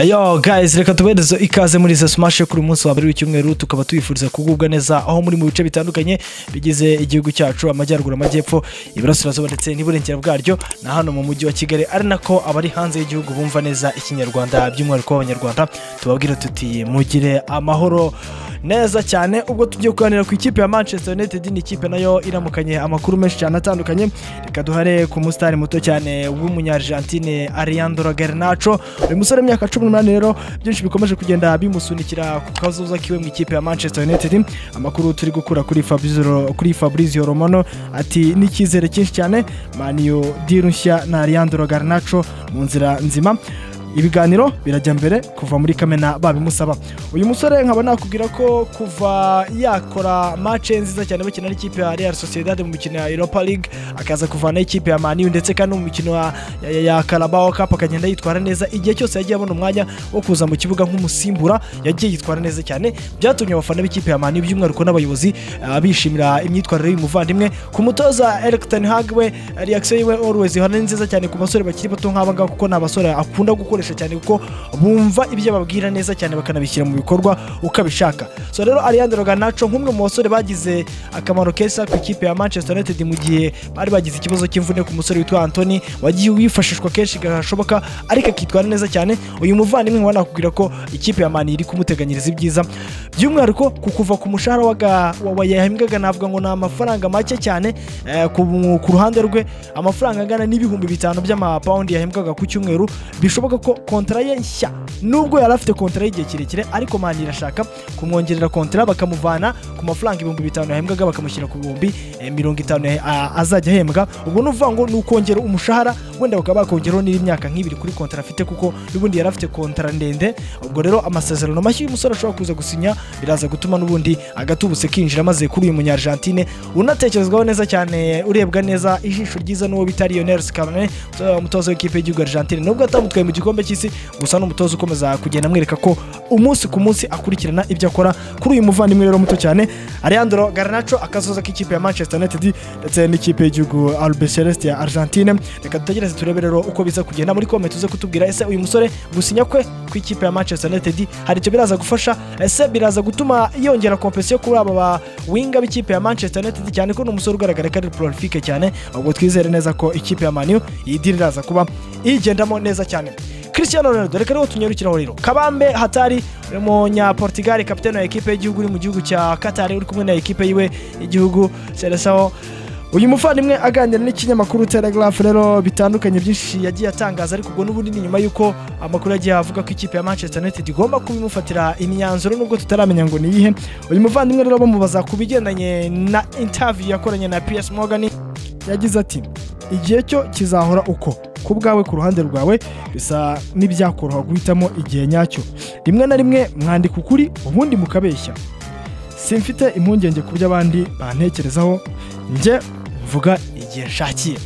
Yo guys reka tubereze ikaze muri izo smash yo kuri uyu munsi wa mbere w'icyumweru tukaba tubifuriza kugubwa neza aho muri mu bice bitandukanye bigize igihugu cyacu amajyaruguru amajyepfo iburasirazuba ndetse n'iburengera bwaryo na hano mu mujyi wa kigali ari nako abari hanze y'igihugu bumva neza ikinyarwanda by'umwihariko w'abanyarwanda tubabwira tuti mugire amahoro neza cyane ubwo tugiye kuganira ku ikipe ya manchester united ni ikipe nayo iramukanye amakuru menshi cyane atandukanye reka duhare ku musitari muto cyane w'umunyargentine ariandro garnacho uyu musore w'imyaka cumi n'umunani rero byinshi bikomeje kugenda bimusunikira ku kazuza kiwe mu ikipe ya manchester united amakuru turi gukura kuri Fabrizio- kuri fabrizio romano ati n'icyizere cyinshi cyane maniyo diru nshya na ariandro garnacho mu nzira nzima ibiganiro birajya mbere kuva muri kamena babimusaba uyu musore nkaba nakubwira ko kuva yakora mace nziza cyane bakina n'ikipe ya real sociedad mu mikino ya europa league akaza kuvanaho ikipe ya maniyu ndetse kandi no mu mikino ya, ya, ya carabao cup akagenda yitwara neza igihe cyose yagiye abona umwanya wo kuza mu kibuga nk'umusimbura yagiye yitwara neza cyane byatumye abafana b'ikipe ya maniyu by'umwihariko n'abayobozi ah, bishimira imyitwarire y'umuvandimwe ku mutoza eric ten hag we reaction yiwe always ihora ni nziza cyane ku basore bakiri bato nk'aba ngaba kuko ni abasore akunda gukoresha cyane kuko bumva ibyo babwira neza cyane bakanabishyira mu bikorwa uko abishaka so rero Alejandro Garnacho nk'umwe mu basore bagize akamaro keza ku ikipe ya Manchester United mu gihe bari bagize ikibazo cy'imvune ku musore witwa Anthony wagiye wifashishwa kenshi gashoboka ariko akitwara neza cyane uyu muvandimwe nkaba nakubwira ko ikipe ya Mani iri kumuteganyiriza ibyiza by'umwihariko ku kuva ku mushahara waga- wa- wa yahembwaga navuga ngo ni amafaranga make cyane eh, ku ku ruhande rwe amafaranga angana n'ibihumbi bitanu by'amapawundi yahembwaga ku cyumweru bishoboka ko kontara ye nshya nubwo yari afite kontara y'igihe kirekire ariko mani irashaka kumwongerera kontara bakamuvana ku mafaranga ibihumbi bitanu yahembwaga bakamushyira ku bihumbi eh, mirongo itanu ya- a- azajya ahembwa ubwo ni ukuvuga ngo ni ukongera umushahara wenda bakaba bakongeraho n'indi myaka nk'ibiri kuri kontara afite kuko n'ubundi yari afite kontara ndende ubwo rero amasezerano mashya y'umusore ashobora kuza gusinya biraza gutuma n'ubundi agatubutse kinjira maze kuri uyu munyargentine unatekerezwaho neza cyane urebwa neza ijisho ryiza n'uwo bita Lionel Scaloni umutoza- umutoza w'ikipe y'igihugu Argentine nubwo atamutwaye mu gikombe cy'isi gusa n'umutoza ukomeza kugenda amwereka ko umunsi ku munsi akurikirana ibyo akora kuri uyu muvandimwe rero muto cyane Alejandro Garnacho akazoza k'ikipe ya Manchester United ndetse n'ikipe y'igihugu Albiceleste ya Argentine reka dutegereze turebe rero uko biza kugenda muri comment uze kutubwira ese uyu musore gusinya kwe ku ikipe ya Manchester United hari icyo biraza gufasha ese biraza gutuma yongera kompesiyo kuri aba ba winga b'ikipe ya Manchester United cyane ko ni umusore ugaragara ko ari prolifique cyane ubwo twizere neza ko ikipe ya Manu iyi deal iraza kuba iyigendamo neza cyane Cristiano Ronaldo reka rero tunyarukiraho rero Kabambe Hatari umunya Portugal kapitene wa ekipe y'igihugu uri mu gihugu cya Qatar uri kumwe na ekipe yiwe y'igihugu Seleção uyu muvandimwe aganira n'ikinyamakuru telegraph rero bitandukanye byinshi yagiye atangaza ariko ubwo n'ubundi ni nyuma y'uko amakuru yagiye avuga ko ikipe ya manchester united igomba kubimufatira imyanzuro nubwo tutaramenya ngo ni iyihe uyu muvandimwe rero bamubaza ku bigendanye na interview yakoranye na ps morgan yagize ati igihe cyo kizahora uko ku bwawe ku ruhande rwawe bisa n'ibyakoroha guhitamo igihe nyacyo rimwe na rimwe mwandika ukuri ubundi mukabeshya simfite impungenge ku byo abandi bantekerezaho njye mvuga igihe nshakiye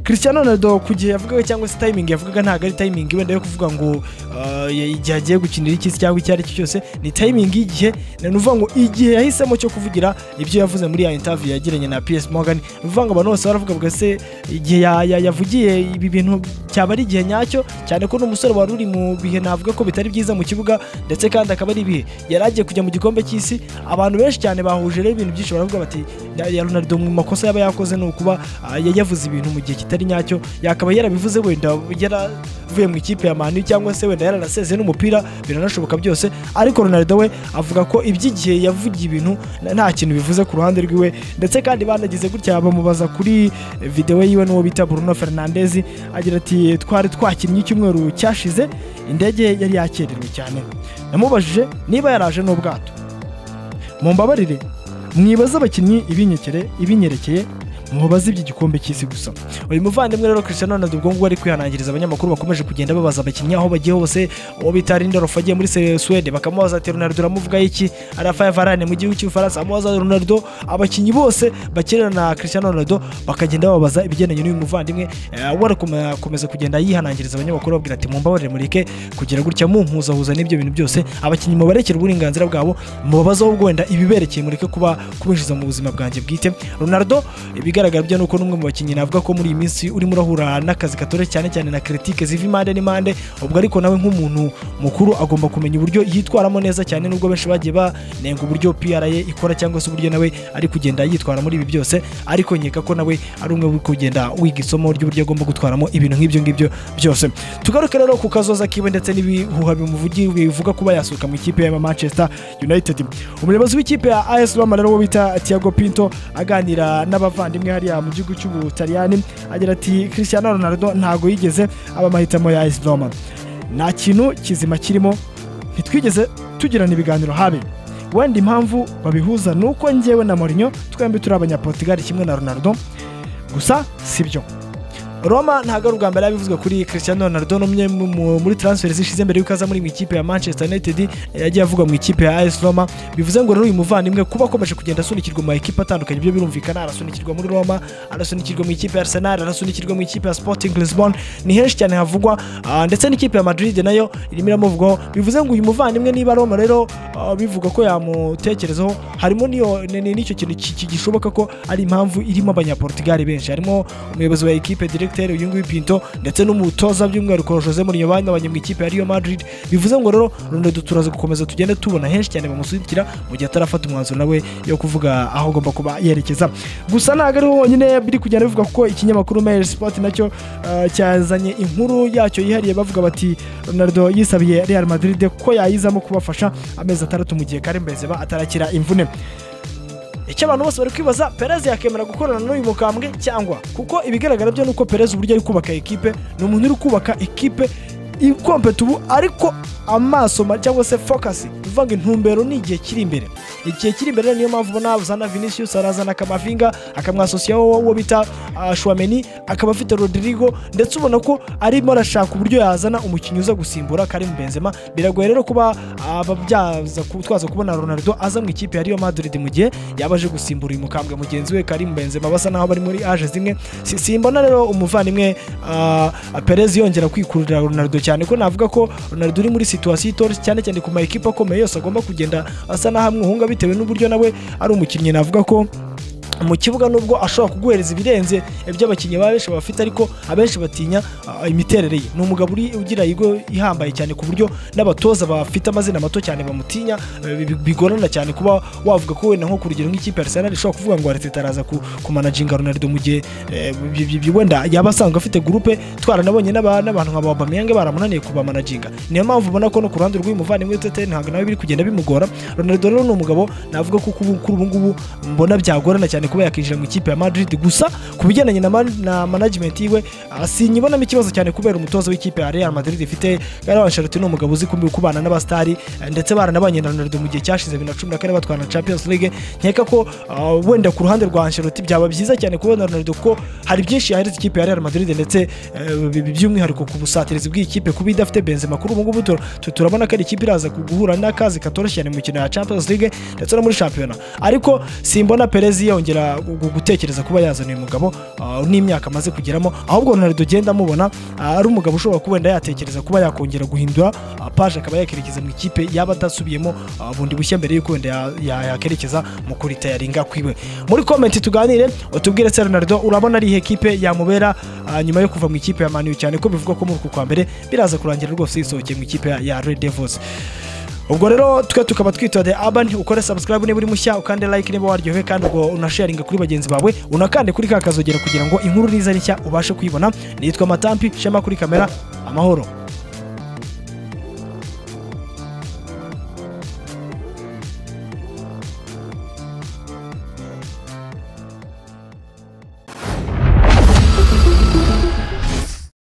Cristiano Ronaldo ku gihe yavugaga cyangwa se timing yavugaga ntabwo ari timing wenda yo kuvuga ngo uh, ya- igihe agiye gukinira iki se cyangwa icyo ari cyo cyose ni timing y'igihe ni ukuvuga ngo igihe yahisemo cyo kuvugira ibyo yavuze muri ya interview yagiranye na PS Morgan ni ukuvuga ngo abantu bose baravuga ngo ese igihe ya- ya- yavugiye ibi bintu cyaba ari igihe nyacyo cyane ko n'umusore wari uri mu bihe navuga ko bitari byiza mu kibuga ndetse kandi akaba ari ibihe yari agiye kujya mu gikombe cy'isi abantu benshi cyane bahuje rero ibintu byinshi baravuga bati ya- ya Ronaldo mu makosa yaba yakoze ni ukuba ah, ya- yavuze ibintu mu gihe kitari nyacyo yakaba yarabivuze wenda yaravuye mu ikipe ya mani cyangwa se wenda yaranasezeye n'umupira biranashoboka byose ariko Ronaldo we avuga ko iby'igihe yavugiye ibintu na- nta kintu bivuze ku ruhande rwiwe ndetse kandi banagize gutya bamubaza kuri videwo yiwe n'uwo bita Bruno Fernandez agira ati twari twakinnye icyumweru cyashize indege yari yakererewe cyane namubajije niba yaraje n'ubwato mumbabarire mwibaza abakinnyi ibinyekere ibinyerekeye mubabaze iby'igikombe cy'isi gusa uyu muvandimwe rero Cristiano Ronaldo ubwo ngubwo ari kwihanangiriza abanyamakuru bakomeje kugenda babaza abakinnyi aho bagiye hose uwo bita Lindelof agiye muri Se- Suwede bakamubaza ati Ronaldo uramuvuga iki Rafael Varane mu gihugu cy'Ubufaransa amubaza Ronaldo abakinnyi bose bakinana na Cristiano Ronaldo bakagenda babaza ibigendanye n'uyu muvandimwe eh, we arakomeza kugenda yihanangiriza abanyamakuru babwira ati mumbabarire mureke kugira gutya mumpuzahuza n'ibyo bintu byose abakinnyi mubarekere uburenganzira bwabo mubabazeho wenda ibiberekeye mureke kuba kubinjiza mu buzima bwanjye bwite Ronaldo ibiga ikigaragara byo ni uko n'umwe mu bakinnyi navuga ko muri iyi minsi urimo urahura n'akazi katoroshye cyane cyane na kiritike ziva impande n'impande ubwo ariko nawe nk'umuntu mukuru agomba kumenya uburyo yitwaramo neza cyane nubwo benshi bagiye banenga uburyo PRA ikora cyangwa se uburyo nawe ari kugenda yitwara muri ibi byose ariko nkeka ko nawe ari umwe uri kugenda wiga isomo ry'uburyo agomba gutwaramo ibintu nk'ibyo ngibyo byose tugaruke rero ku kazoza kiwe ndetse n'ibihuha bimuvugi bivuga kuba yasohoka mu ikipe ya Manchester United umuyobozi w'ikipe ya AS Roma rero wo bita Thiago Pinto aganira n'abavandimwe hariya mu gihugu cy'Ubutaliyani agira ati Cristiano Ronaldo ntago yigeze aba amahitamo ya AS Roma nta kintu kizima kirimo ntitwigeze tugirana ibiganiro habe wenda impamvu babihuza ni uko njyewe na Mourinho twembi turi abanyaportugal kimwe na Ronaldo gusa si byo roma ntabwo ari ubwa mbere yabivuzwe kuri Cristiano Ronaldo n'umwe mu- muri transfer zishize mbere y'uko aza muri mu ikipe ya Manchester United yagiye avugwa mu ikipe ya AS Roma bivuze ngo rero uyu muvandimwe kuba akomeje kugenda asunikirwa mu makipe atandukanye ibyo birumvikana arasunikirwa muri Roma arasunikirwa mu ikipe ya Arsenal arasunikirwa mu ikipe ya Sporting Lisbon ni henshi cyane havugwa ah, ndetse n'ikipe ya Madrid nayo irimo iramuvugwaho bivuze ngo uyu muvandimwe niba Roma rero ah, bivugwa ko yamutekerezaho harimo n'iyo- ni- ni- n'icyo kintu ki- ki- gishoboka ko ari impamvu irimo abanyaportugal benshi harimo umuyobozi wa ekipe directeur uyu nguyu Pinto ndetse n'umutoza by'umwihariko Jose Mourinho banyabanye mu ikipe ya Real Madrid bivuze ngo rero Ronaldo turaza gukomeza tugende tubona henshi cyane bamusukira mu gihe atarafata umwanzuro nawe yo kuvuga aho agomba kuba yerekeza gusa ntabwo ariho wonyine biri kugenda bivuga kuko ikinyamakuru Mail Sport nacyo eh, cyazanye inkuru yacyo yihariye bavuga bati Ronaldo yisabiye Real Madrid ko yayizamo kubafasha amezi atandatu mu gihe Karim Benzema atarakira imvune icyo abantu bose bari kwibaza perez yakemera gukorana n'uyu mukambwe cyangwa kuko ibigaragara byo ni uko perez uburyo ari kubaka ekipe ni umuntu uri kubaka ekipe ikompeta ubu ariko amaso ma- cyangwa se fokasi bivuga ngo intumbero ni igihe kiri imbere igihe kiri imbere niyo mpamvu ubona azana vinicius arazana akamavinga akamwasosiyaho uwo bita ah, Chouameni akaba afite rodrigo ndetse ubona ko arimo arashaka uburyo yazana umukinnyi uza gusimbura karim benzema biragoye rero kuba ababyaza ku- twaza kubona ronaldo aza mu ikipe ya Real Madrid mu gihe yaba aje gusimbura uyu mukambwe mugenzi we Karim Benzema basa naho bari muri aje zimwe Si- simbona rero umuvandimwe ah, Perez yongera kwikurira Ronaldo cyane ko navuga ko Ronaldo uri muri situation itoroshye cyane cyane ku ma ekipe akomeye yose agomba kugenda asa naho amwuhunga bitewe n'uburyo nawe ari umukinnyi navuga ko mu kibuga nubwo ashobora kuguhereza ibirenze iby'abakinnyi baba benshi bafite ariko abenshi batinya ah, imiterere ye ni umugabo uri ugira igo ihambaye cyane ku buryo n'abatoza bafite amazina mato cyane bamutinya eh, bi- bi- bigorana cyane kuba wavuga ko wenda nko ku rugero nk'ikipe ya Arsenal ishobora kuvuga ngo Arteta araza ku- kumanajinga Ronaldo mu gihe eh, bi- bi- bi- wenda yaba asanzwe afite gurupe twaranabonye n'aba- n'abantu nka ba Aubameyang baramunaniye kubamanajinga niyo mpamvu ubona ko no ku ruhande rw'umuvandimwe Tete ntabwo nawe biri kugenda bimugora Ronaldo rero ni umugabo navuga ko kuri kuri ubu ngubu mbona byagorana cyane kuba yakinjira mu ikipe ya Madrid gusa ku bijyanye na, man- na management yiwe ah, sinyibonamo ikibazo cyane kubera umutoza w'ikipe ya Real Madrid ifite Carlo Ancelotti ni umugabo uzi kumbi kubana n'abastari eh, ndetse baranabanye na Ronaldo mu gihe cyashize 2014 batwana na Champions League nkeka ko ah, wenda ku ruhande rwa Ancelotti byaba byiza cyane kubona Ronaldo ko hari byinshi yahereza ikipe ya Real Madrid ndetse eh, bi- bi- by'umwihariko ku busatirizi bw'ikipe kuba idafite Benzema kuri ubu ngubu tu- tu- turabona ko ari ikipe iraza guhura n'akazi katoroshye cyane mu mikino ya Champions League ndetse no muri shampiyona ariko simbona Perez yongera gu- gu- gutekereza kuba yazana uyu mugabo ah, n'imyaka amaze kugeramo ahubwo Ronaldo ugenda amubona ah, ari umugabo ushobora kuba wenda yatekereza kuba yakongera guhindura ah, paje akaba yakerekeza mu ikipe yaba adasubiyemo ah, bundi bushya mbere y'uko wenda ya- ya- yakerekeza mu kuritayaringa kwiwe muri komenti tuganire utubwire se Ronaldo urabona ari ihe kipe yamubera ah, nyuma yo kuva mu ikipe ya Manu cyane ko bivugwa ko muri uku kwa mbere biraza kurangira rwose yisohokeye mu ikipe ya- ya Red Devils ubwo rero twe tukaba twitwa the urban ukore subscribe niba uri mushya ukande like niba waryohewe kandi ubwo unasharinga kuri bagenzi bawe unakande kuri ka kazogera kugira ngo inkuru niza nshya ubashe kuyibona nitwa matampi shema kuri kamera amahoro